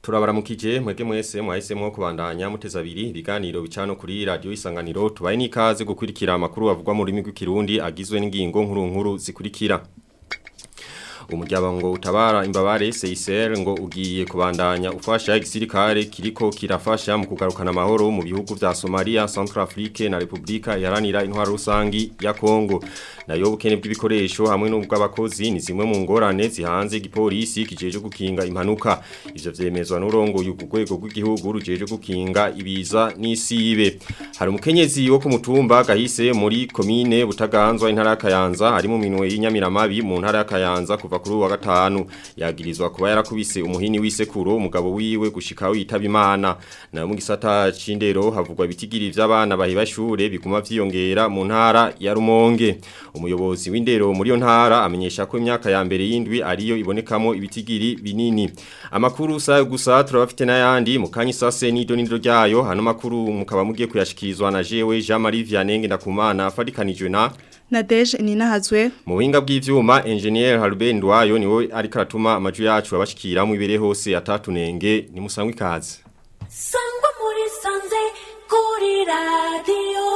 Turabaramukije mwege mwese mwahisemo kubandanya muteza abiri ibiganiro bicano kuri radio isanganiro tubaye nikaze gukurikira amakuru avugwa mu rurimi rw'ikirundi agizwe n'ingingo nkuru nkuru zikurikira umuryango utabara imbabare CICR ngo ugiye kubandanya ufasha igisirikare kiriko kirafasha mu kugarukana amahoro mu bihugu vya Somalia, Centrafrique na Republika Iharanira Intwaro Rusangi ya Kongo nayo bukene bw'ibikoresho hamwe n'ubw'abakozi ni zimwe mu ngorane zihanze igipolisi kijeje gukinga impanuka ivyo vyemezwa n'urongo y'ugwego rw'igihugu rujeje gukinga ibiza n'isibe hari umukenyezi wo ku mutumba gahise muri komine butaganzwa intara ya Kayanza ari mu minwe y'inyamiramabi mu ntara ya Kayanza kuva kuri wa gatanu yagirizwa kuba yarakubise umuhini w'isekuro umugabo wiwe gushika witaba imana na mu gisata cindero havugwa ibitigiri vy'abana bahiba shure biguma vyiyongera mu ntara ya Rumonge umuyobozi w'indero muri yo ntara amenyesha ko imyaka ya mbere y'indwi ariyo ibonekamo ibitigiri binini amakuru sa gusa turabafite n'ayandi mu kanyi sase nido nido ryayo hano makuru mukaba mugiye kuyashikirizwa na jewe Jean Marie Vianney ndakumana fadikanijwe na Nadege ninahazwe mu buhinga bw'ivyuma engineer Harben Ndwayo niwe ariko aratuma amaju yacu abashikira mu ibere hose atatunenge ni musangwe ikaze Sangwa muri sanze kuri radio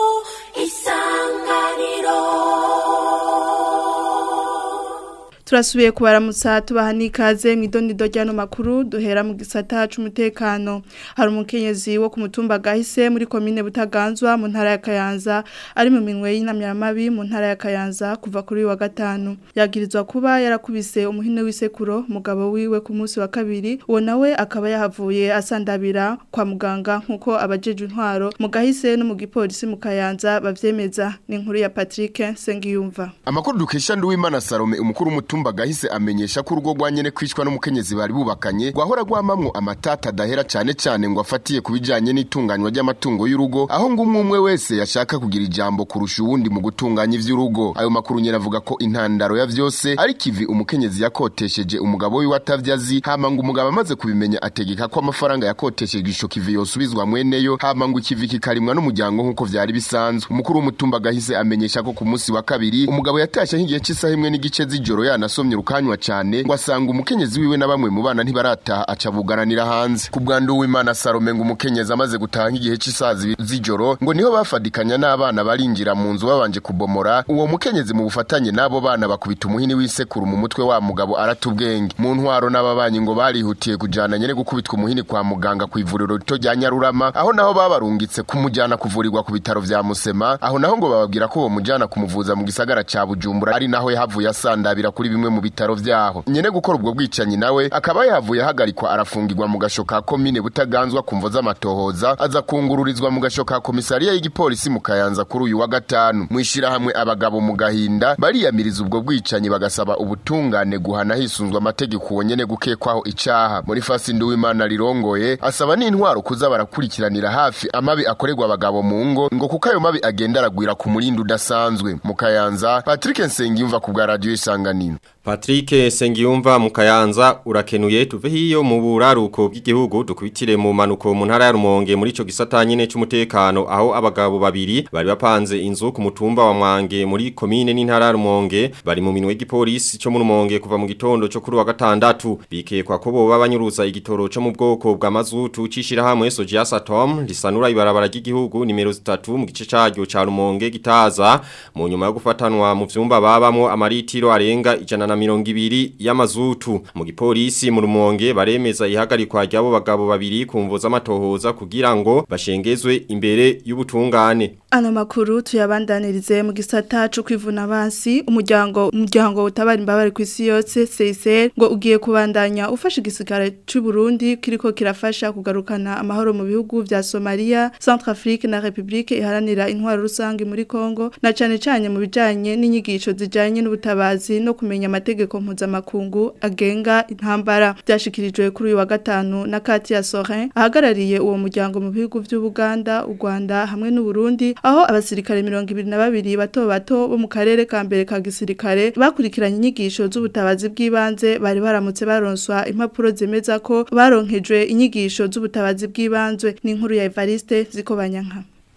isanganiro Turasubiye kubaramutsa tubaha nikaze mu idonido ryano makuru duhera mu gisata c'umutekano hari umukenyezi wo ku mutumba gahise muri komine butaganzwa mu ntara ya Kayanza ari mu minwe y'inamyamabi mu ntara ya Kayanza kuva kuri wa gatanu yagirizwa kuba yarakubise umuhine w'isekuro mugabo wiwe ku munsi wa kabiri uwo nawe akaba yahavuye asandabira kwa muganga nkuko abajeje intwaro mu gahise no mu gipolisi mu Kayanza bavyemeza ni inkuru ya Patrick Sengiyumva Amakuru dukesha Nduwimana Salome umukuru w'umutumba gahise amenyesha ko urugo rwanyene kwicwa n'umukenyezi bari bubakanye gwahora gwamamwo amatata adahera cane cane ngo afatiye kubijanye n'itunganywa ry'amatungo y'urugo aho ngo umwe umwe wese yashaka kugira ijambo kurusha uwundi mu gutunganya ivy'urugo ayo makuru nyene avuga ko intandaro ya vyose ari kivi umukenyezi yakotesheje umugabo wiwe atavyazi hama ngo umugabo amaze kubimenya ategeka ko amafaranga yakotesheje ico kivi yosubizwa mweneyo hama ngo ikivi kikarimwa n'umuryango nk'uko vyari bisanzwe umukuru w'umutumba gahise amenyesha ko ku munsi wa kabiri umugabo yatashe nk'igihe c'isaha imwe n'igice z'ijoro yanasomye rukanywa cane ngo asanga umukenyezi wiwe na bamwe mu bana ntibarataha aca bugaranira hanze ku bwandu w'Imana Salome ngo umukenyezi amaze gutaha nk'igihe c'isaha z'ijoro ngo niho bafadikanya n'abana barinjira mu nzu babanje kubomora uwo mukenyezi mu bufatanye n'abo bana bakubita umuhini w'isekuru mu mutwe wa mugabo aratubwenge mu ntwaro n'ababanyi ngo barihutiye kujana nyene gukubitwa umuhini kwa muganga ku ivuriro rito rya Nyarurama aho naho babarungitse kumujana kuvurirwa ku bitaro vya Musema aho naho ngo bababwira ko bo mujana kumuvuza mu gisagara ca Bujumbura ari naho yahavuye asandabira kuri bimwe mu bitaro vyaho nyene gukora ubwo bwicanyi nawe akaba yahavuye ahagarikwa arafungirwa mu gasho ka komine butaganzwa kumvo z'amatohoza aza kungururizwa mu gasho ka komisariya y'igipolisi mu Kayanza kuri uyu wa gatanu mwishira hamwe abagabo mu gahinda bariyamiriza ubwo bwicanyi bagasaba ubutungane guhana hisunzwe amategeko uwo nyene gukekwaho icaha muri fasi nduwimana rirongoye asaba n'intwaro kuza barakurikiranira hafi amabi akorerwa abagabo mu ngo ngo kuko ayo mabi agenda aragwira ku murindi udasanzwe mu Kayanza Patrick Nsengiyumva ku bwa radio isanganiro Patrick Sengiyumva mu Kayanza urakenuye tuve hiyo mu buraruko bw'igihugu dukubitire mu manuko mu ntara ya Rumonge muri ico gisata nyene c'umutekano aho abagabo babiri bari bapanze inzu ku mutumba wa Mwange muri komine n'intara ya Rumonge bari mu minwe y'igipolisi cyo mu Rumonge kuva mu gitondo cyo kuri wa gatandatu bikekwa ko boba banyuruza igitoro cyo mu bwoko bwa mazutu cishira hamwe Soja Satom risanura ibarabara ry'igihugu nimero 3 mu gice caryo ca Rumonge gitaza mu nyuma yo gufatanwa mu vyumba babamo amaritiro arenga ijana na mirongo ibiri y'amazutu mu gipolisi mu rumonge baremeza ihagarikwa ry'abo bagabo babiri ku mvo z'amatohoza kugira ngo bashengezwe imbere y'ubutungane Ano makuru tuyabandanirize mu gisata cyo kwivuna basi umuryango umuryango utabara imbabare ku isi yose CICR ngo ugiye kubandanya ufasha igisigara cy'u Burundi kiriko kirafasha kugarukana amahoro mu bihugu vya Somalia, Centrafrique na Republique iharanira intwaro rusange muri Kongo na cane cane mu bijanye n'inyigisho zijanye n'ubutabazi no kumenya amategeko mpuzamakungu agenga intambara byashikirijwe kuri uyu wa gatanu na Katia Sorin ahagarariye uwo muryango mu bihugu vy'u Buganda, u Rwanda hamwe n'u Burundi aho abasirikare mirongo ibiri na babiri bato bato bo mu karere ka mbere ka gisirikare bakurikiranye inyigisho z'ubutabazi bw'ibanze bari baramutse baronswa impapuro zemeza ko baronkejwe inyigisho z'ubutabazi bw'ibanze n'inkuru ya Evariste Zikobanyanka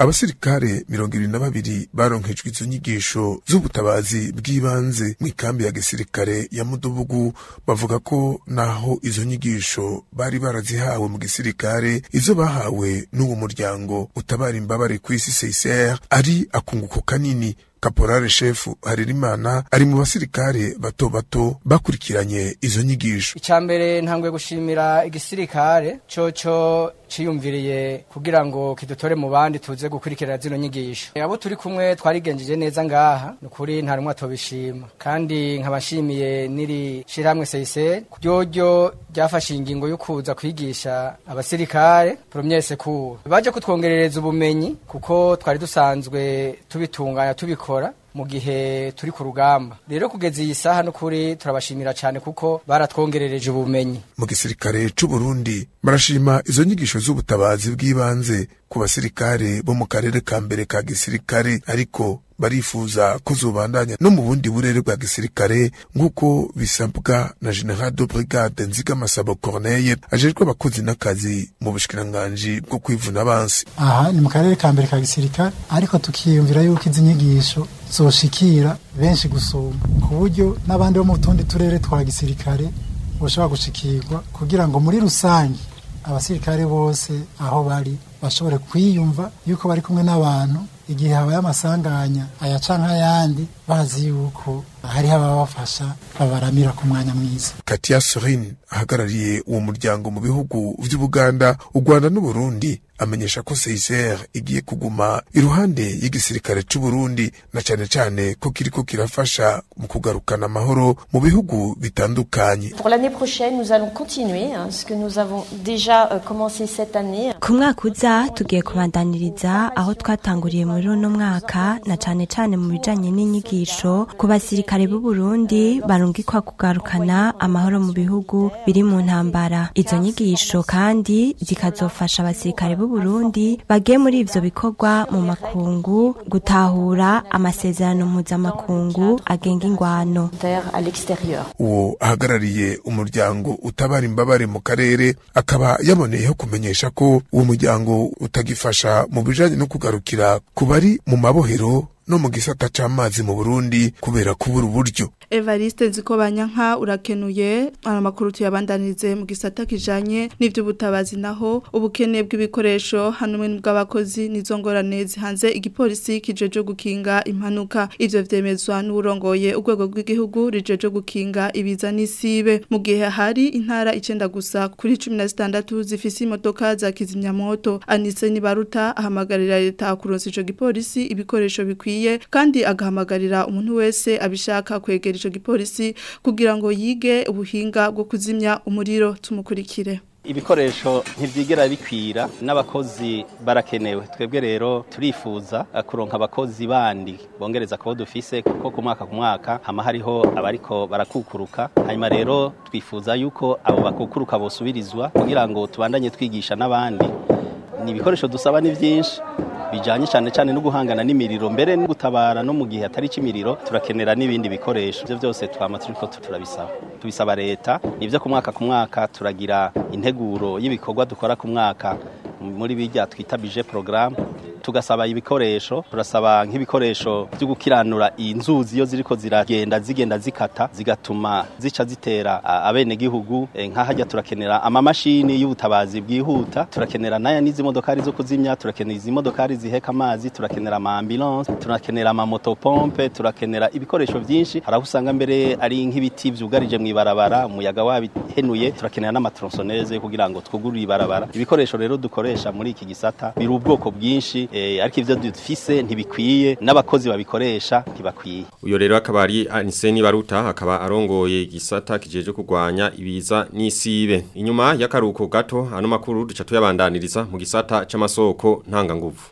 abasirikare mirongo ibiri na babiri baronkejwe izo nyigisho z'ubutabazi bw'ibanze mu ikambi ya gisirikare ya mudubugu bavuga ko naho izo nyigisho bari barazihawe mu gisirikare izo bahawe n'uwo muryango utabara imbabare ku isi CICR ari akunguko kanini Kaporale shefu Harerimana ari mu basirikare bato bato bakurikiranye izo nyigisho icambere ntangwe gushimira igisirikare coco ciyumviriye kugira ngo kidutore mu bandi tuze gukurikirana zino nyigisho abo turi kumwe twarigenjeje neza ngaha nukuri nta rumwe atobishima kandi nkabashimiye niri shiramwe seise ryoryo ryafashe ingingo yo kuza kwigisha abasirikare premier secours baje kutwongerereza ubumenyi kuko twari dusanzwe tubitunganya tubikora mu gihe turi ku rugamba rero kugeza iyi saha n'ukuri turabashimira cyane kuko baratwongerereje ubumenyi mu gisirikare c'u Burundi barashima izo nyigisho z'ubutabazi bw'ibanze ku basirikare bo mu karere ka mbere ka gisirikare ariko barifuza ko zobandanya no mu bundi burere bwa gisirikare nk'uko bisabwa na general de brigade nzigamasabo corneille ajejwe abakozi n'akazi mu bushikiranganji bwo kwivuna abansi aha ni mu karere ka mbere ka gisirikare ariko tukiyumvira yuko izi nyigisho zoshikira benshi gusumba ku buryo n'abandi bo mu tundi turere twa gisirikare boshobora gushikirwa kugira ngo muri rusange abasirikare bose aho bari bashobore kwiyumva yuko bari kumwe n'abantu igihe habaye amasanganya aya canke ayandi bazi yuko hariho ababafasha babaramira ku mwanya mwiza Katia Sorin ahagarariye uwo muryango mu bihugu vy'Ubuganda, u Rwanda n'u Burundi amenyesha ko CICR igiye kuguma iruhande y'igisirikare c'u Burundi na cane cane ko kiriko kirafasha mu kugarukana amahoro mu bihugu bitandukanye. Pour l'année prochaine, nous allons continuer hein, ce que nous avons déjà euh, commencé cette année. ku mwaka uza tugiye kubandaniriza aho twatanguriye muri uno mwaka na cane cane mu bijanye n'inyigisho ku basirikare b'u Burundi barungikwa kugarukana amahoro mu bihugu biri mu ntambara izo nyigisho kandi zikazofasha abasirikare b'u Burundi bagiye muri ivyo bikorwa mu makungu gutahura amasezerano mpuzamakungu agenga ingwano Terre à l'extérieur. uwo ahagarariye umuryango utabara imbabare mu karere akaba yaboneyeho kumenyesha ko uwo muryango utagifasha mu bijanye no kugarukira ku bari mu mabohero no mu gisata c'amazi mu Burundi kubera kubura uburyo Evariste Nzikobanyanka urakenuye amakuru tuyabandanirize mu gisata kijanye n'ivy'ubutabazi naho ubukene bw'ibikoresho hanumwe n'ubw'abakozi nizo ngorane zihanze igipolisi kijeje gukinga impanuka ivyo vyemezwa n'urongoye urwego rw'igihugu rijeje gukinga ibiza n'isibe mu gihe hari intara icenda gusa kuri 16 zifise imodoka za kizimyamoto Anise Nibaruta ahamagarira leta kuronsa ico gipolisi ibikoresho bikwiye kandi agahamagarira umuntu wese abishaka kwegera ico gipolisi kugira ngo yige ubuhinga bwo kuzimya umuriro tumukurikire ibikoresho ntibyigera bikwira n'abakozi barakenewe twebwe rero turifuza eh, kuronka abakozi bandi bongereza kubo dufise kuko ku mwaka ku mwaka hama hariho abariko barakukuruka hanyuma rero twifuza yuko abo bakukuruka bosubirizwa kugira ngo tubandanye twigisha n'abandi ni ibikoresho dusaba ni byinshi bijanye cyane cyane no guhangana n'imiriro mbere no gutabara no mu gihe atari cy'imiriro turakenera n'ibindi bikoresho ibyo byose twama turiko turabisaba tubisaba leta nivyo ku mwaka ku mwaka turagira integuro y'ibikorwa dukora ku mwaka muri bijya twita bije programme tugasaba ibikoresho turasaba nk'ibikoresho byo gukiranura inzuzi iyo ziriko ziragenda zigenda zikata zigatuma zica zitera a- abenegihugu eh, nk'ahajya turakenera amamashini y'ubutabazi bwihuta turakenera naya n'izi modokari zo kuzimya turakenera izi modokari ziheka amazi turakenera ama ambulance turakenera ama motopompe turakenera ibikoresho byinshi hari aho usanga mbere ari nk'ibiti vyugarije mu ibarabara umuyaga wabihenuye turakenera n'amatronsoneze kugira ngo twugurure ibarabara ibikoresho rero dukoresha muri iki gisata biri ubwoko bwinshi eh, ariko ivyo dufise ntibikwiye n'abakozi babikoresha ntibakwiye Uyo rero akaba ari Aniseni Baruta akaba arongoye igisata kijeje kurwanya ibiza n'isibe. Inyuma y'akaruko gato ano makuru duca tuyabandaniriza mu gisata c'amasoko ntanga nguvu.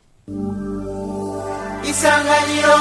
Isanganiro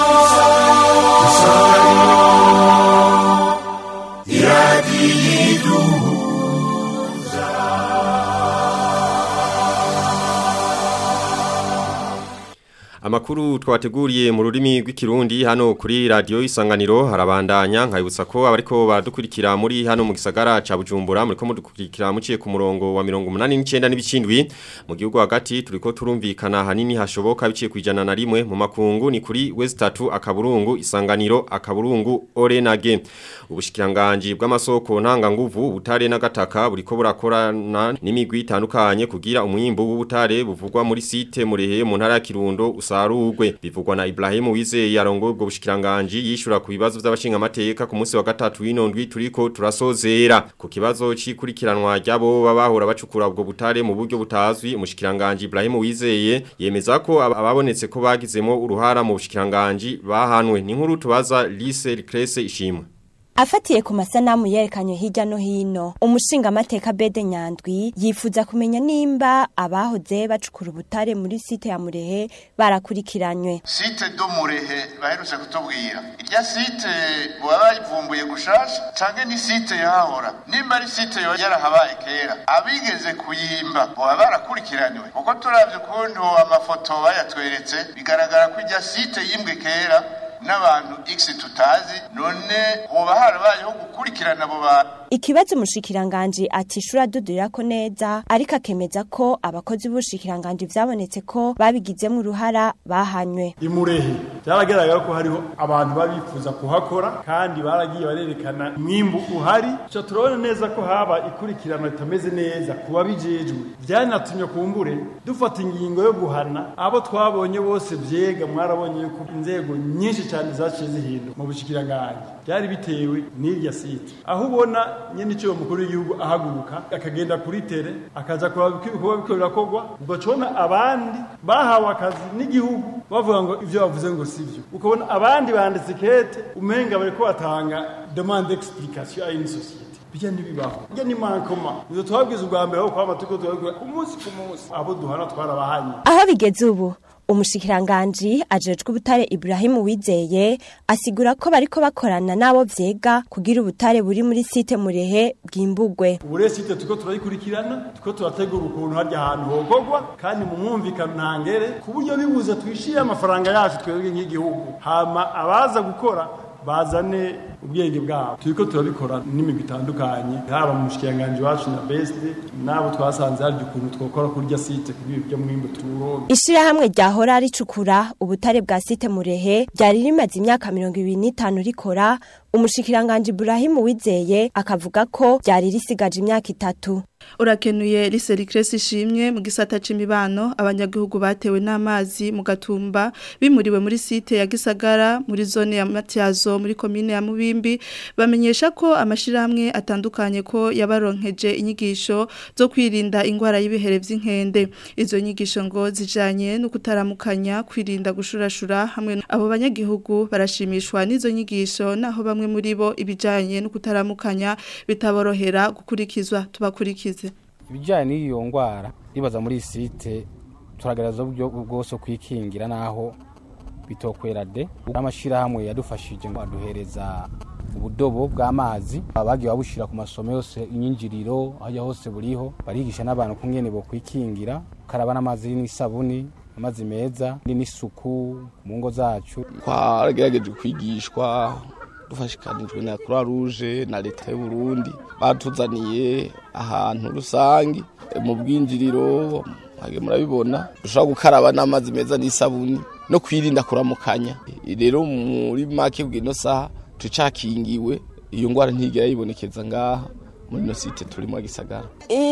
Amakuru twateguriye mu rurimi rw'ikirundi hano kuri radio isanganiro harabandanya nkayibutsa ko abariko badukurikira muri hano mu gisagara ca Bujumbura muriko mudukurikira muciye ku murongo wa 89 n'ibicindwi mu gihugu hagati turiko turumvikana hanini hashoboka biciye kwijana na rimwe mu makungu ni kuri West 3 akaburungu isanganiro akaburungu Orenage ubushikiranganje bw'amasoko ntanga nguvu ubutare n'agataka buriko burakorana n'imigwi itandukanye kugira umwimbo w'ubutare buvugwa muri site murehe mu ntara ya Kirundo usarugwe bivugwa na Ibrahim Wizeye yarongo ubwo bushikiranganje yishura ku bibazo by'abashinga amateka ku munsi wa gatatu w'inondwi turiko turasozera ku kibazo cikurikiranwa ryabo babahora bacukura ubwo butare mu buryo butazwi umushikiranganje Ibrahim Wizeye yemeza ko aba- ababonetse ko bagizemo uruhara mu bushikiranganje bahanwe ni nkuru tubaza Lise Cresse ishimwe Afatiye ku masanamu yerekanye hirya no hino, umushinga amateka Bede Nyandwi yifuza kumenya nimba abahoze bacukura ubutare muri site ya Murehe barakurikiranywe. site do murehe baherutse kutubwira irya site baba bayivumbuye gushasha canke ni site yahahora nimba ari site yoba yarahabaye kera abigeze kuyimba boba barakurikiranywe kuko turavye ukuntu amafoto bayatweretse bigaragara ko irya site yimbwe kera n'abantu x tutazi none hoba harabayeho gukurikirana abo bantu Ikibazo umushikiranganje atishura dudurira ko neza ariko akemeza ko abakozi b'ubushikiranganje vyabonetse ko babigizemo uruhara bahanywe. imurehe byaragaragara ko hariho abantu babifuza kuhakora kandi baragiye barerekana umwimbu uhari cyo turabona neza ko haba ikurikirana ritameze neza ku babijejwe byanatumye kumbure dufata ingingo yo guhana abo twabonye bose vyega mwarabonye yuko inzego nyinshi cyane zaciye zihinduka mu bushikiranganje byari bitewe n'irya site aho ubona nyene icyo mukuru w'igihugu ahaguruka akagenda kuri tere akaza kuraba uko ibikorwa biko birakorwa ugacona abandi bahawe akazi n'igihugu bavuga ngo ivyo bavuze ngo sivyo ukabona abandi banditse kete umenga bariko batanga demande d'explication à une société bijya ntibibaho bijya ni mankoma uzo twabwiza ubwa mbere aho kwama turiko turabikora ku munsi ku munsi abo duhana twarabahanye Aho bigeze ubu umushikiranganji ajejwe ubutare Ibrahim Wizeye asigura ko bariko bakorana nabo vyega kugira ubutare buri muri site Murehe bwimbugwe. ubure site turiko turayikurikirana turiko turategura ukuntu harya ahantu hogogwa kandi mu mwumvikano ntangere ku buryo bibuza twishire amafaranga yacu twebwe nk'igihugu hama abaza gukora bazane ubwenge bwabo turiko turabikora n'imigwi itandukanye haba mu mushikiranganji wacu na best n'abo twasanze hari ukuntu twokora kurya site kugira ibyo mwimbu turonke Ishirahamwe ryahora ricukura ubutare bwa site Murehe ryari rimaze imyaka mirongo ibiri n'itanu rikora umushikiranganji Ibrahim Wizeye akavuga ko ryari risigaje imyaka itatu. Urakenuye Lise Cresse ishimwe mu gisata c'imibano abanyagihugu batewe n'amazi mu gatumba bimuriwe muri site ya Gisagara muri zone ya Matyazo muri komine ya Mubimbi bamenyesha ko amashirahamwe atandukanye ko yabaronkeje inyigisho zo kwirinda ingwara y'ibihere vy'inkende izo nyigisho ngo zijanye no kutaramukanya kwirinda gushurashura hamwe abo banyagihugu barashimishwa n'izo nyigisho naho bamwe muri bo ibijanye no kutaramukanya bitaborohera gukurikizwa tubakurikize ibijyanye n'iyo ndwara ribaza muri iyi site turagaragaza uburyo bwose kwikingira n'aho bitokwera de n'amashyirahamwe yadufashije ngo aduhereza ubudobo bw'amazi bagiye babushyira ku masomo yose inyinjiriro aho hose buriho barigisha n'abantu kungene bo kwikingira karaba n'amazi n'isabuni amazi meza n'isuku mu ngo zacu twaragerageje kwigishwa dufashikanijwe na croix rouge na leta y'u Burundi batuzaniye ahantu rusangi mu bwinjiriro hage murabibona dushobora gukaraba n'amazi meza n'isabuni no kwirinda kuramukanya rero muri make bw'ino saha tucakingiwe iyo ngwara ntigera yibonekeza ngaha muri no site turimo gisagara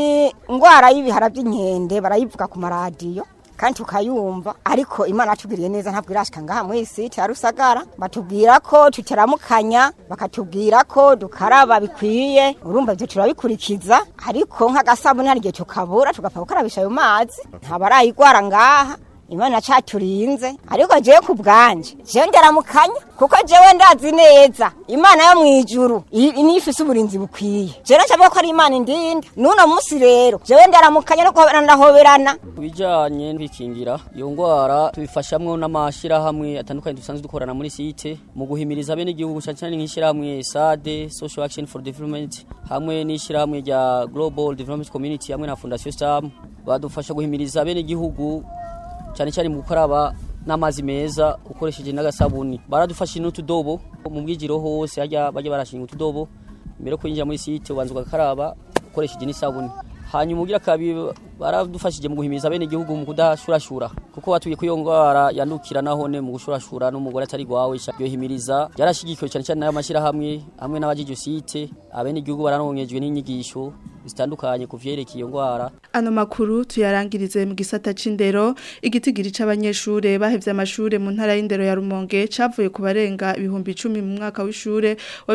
ingwara y'ibihara by'inkende barayivuga ku maradiyo kandi tukayumva ariko imana yatubwiriye neza ntabwo irashika ngaha muri site ya rusagara batubwira ko tutaramukanya bakatubwira ko dukaraba bikwiye urumva ibyo turabikurikiza ariko nk'agasabuni hari igihe tukabura tugapfa gukarabisha ayo mazi ntabarayigwara ngaha imana caturinze ariko jewe ku bwanje jewe ndaramukanya kuko jewe ndazi neza imana yo mwijuru nifise uburinzi bukwiye jewe nshavuga ko ari imana indinda nuno musi rero jewe ndaramukanya no guhoberana ndahoberana bijanye kwikingira iyo ngwara tubifashamwo n'amashirahamwe atandukanye dusanzwe dukorana muri site mu guhimiriza bene igihugu cyane cyane nk'ishirahamwe SADE Social Action for Development hamwe n'ishirahamwe rya Global Development Community hamwe na Fondation Stam badufasha guhimiriza bene igihugu cyane cyane mu gukaraba n'amazi meza ukoresheje n'agasabuni baradufashije n'utudobo mu bwijiro hose hajya bajya barashinga utudobo mbere yo kwinjira muri site ubanza ugakaraba ukoresheje n'isabuni hanyuma ugira kabiri baradufashije mu guhimiriza bene igihugu mu kudashurashura kuko batuye ko iyo ngwara yandukira nahone mu gushurashura n'umugore atari gwawe yohimiriza yarashigikiwe cyane cyane n'ayo mashyirahamwe hamwe n'abajije site abene igihugu baranongejwe n'inyigisho zitandukanye ku vyerekeye iyo ngwara Ano makuru tuyarangirize mu gisata c'indero igitigiri c'abanyeshure bahevye amashure mu ntara y'indero ya Rumonge cavuye ku barenga ibihumbi 10 mu mwaka w'ishure wa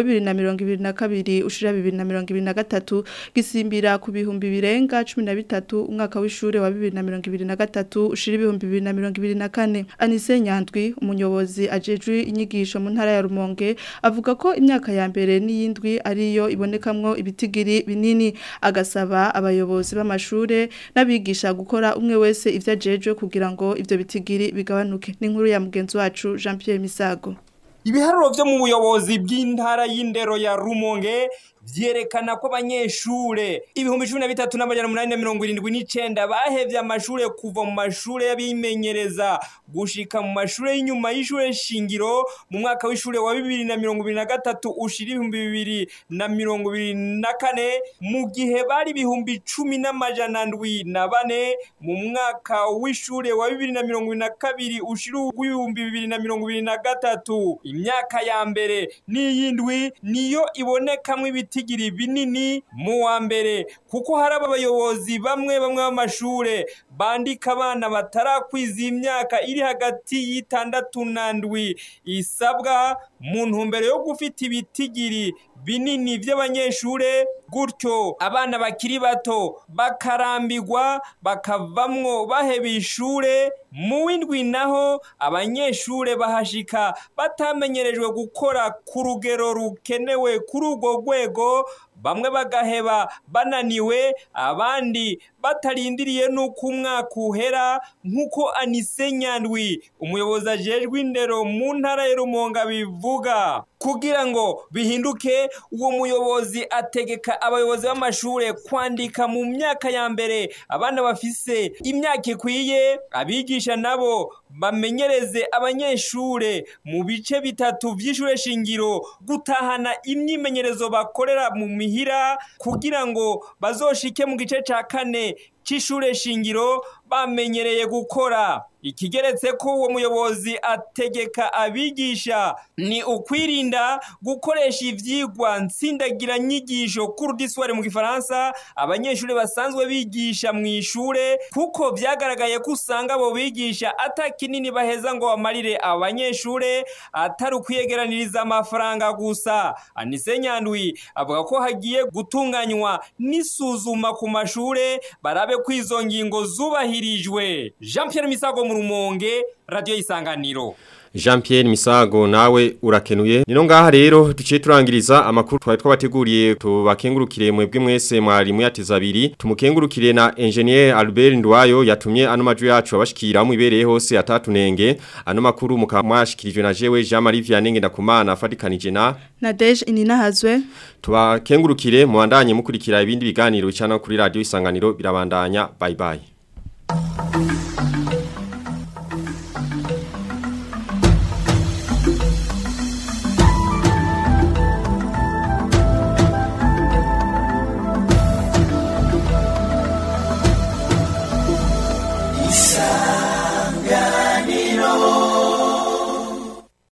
2022 ushira 2023 gisimbira ku bihumbi birenga 13 umwaka w'ishure wa 2023 ushira ibihumbi 2024 Anise Nyandwi umuyobozi ajejwe inyigisho mu ntara ya Rumonge avuga ko imyaka ya mbere n'iyindwi ariyo ibonekamwo ibitigiri binini agasaba abayobozi b'amashure n'abigisha gukora umwe wese ivyo ajejwe kugira ngo ivyo bitigiri bigabanuke n'inkuru ya mugenzi wacu Jean Pierre Misago ibiharuro vyo mu buyobozi bw'intara y'indero ya Rumonge vyerekana ko abanyeshure ibihumbi cumi na bitatu n'amajana umunani na mirongo irindwi n'icenda bahevye amashure kuva mu mashure y'abimenyereza gushika mu mashure y'inyuma y'ishure shingiro mu mwaka w'ishure wa bibiri na mirongo ibiri na gatatu ushira ibihumbi bibiri na mirongo ibiri na kane mu gihe bari ibihumbi cumi n'amajana ndwi na bane mu mwaka w'ishure wa bibiri na mirongo ibiri na kabiri ushira uw'ibihumbi bibiri na mirongo ibiri na gatatu imyaka ya mbere n'iyindwi niyo ibonekamwo ibiti ibitigiri binini mu wa mbere kuko hari abayobozi bamwe bamwe b'amashure bandika abana batarakwiza imyaka iri hagati y'itandatu na ndwi isabwa mu ntumbero yo gufita ibitigiri binini by'abanyeshure gutyo abana bakiri bato bakarambirwa bakavamwo baheba ishure mu w'indwi naho abanyeshure bahashika batamenyerejwe gukora ku rugero rukenewe kuri urwo rwego bamwe bagaheba bananiwe abandi batarindiriye n'uko umwaka uhera nk'uko anise nyandwi umuyobozi ajejwe indero mu ntara y'urumonga bivuga kugira ngo bihinduke uwo muyobozi ategeka abayobozi b'amashure kwandika mu myaka ya mbere abana bafise imyaka ikwiye abigisha nabo bamenyereze abanyeshure mu bice bitatu vy'ishure shingiro gutahana imyimenyerezo bakorera mu mihira kugira ngo bazoshike mu gice ca kane c'ishure shingiro bamenyereye gukora ikigeretse ko uwo muyobozi ategeka abigisha ni ukwirinda gukoresha ivyigwa nsindagira nyigisho kurudisware mu gifaransa abanyeshuri basanzwe bigisha mu ishure kuko vyagaragaye ko usanga abo bigisha ata kinini baheza ngo bamarire abanyeshure atari ukwiyegeraniriza amafaranga gusa anise nyandwi avuga ko hagiye gutunganywa n'isuzuma ku mashure barabe ko izo ngingo zubahirijwe jean pierre misago mu rumonge radiyo y'isanganiro Jean Pierre Misago nawe urakenuye nino ngaha rero duciye turangiriza amakuru twari twabateguriye tubakengurukire mwebwe mwese mwari muyateza abiri tumukengurukire na engineer Albert Ndwayo yatumye ano maju yacu abashikira mu ibereye hose atatunenge ano makuru mukamwashikirijwe na jewe Jean Marie Vianney ndakumana afatikanije na Nadege inina hazwe tubakengurukire muandanye mukurikira ibindi biganiro bicana kuri radio isanganiro birabandanya bye bye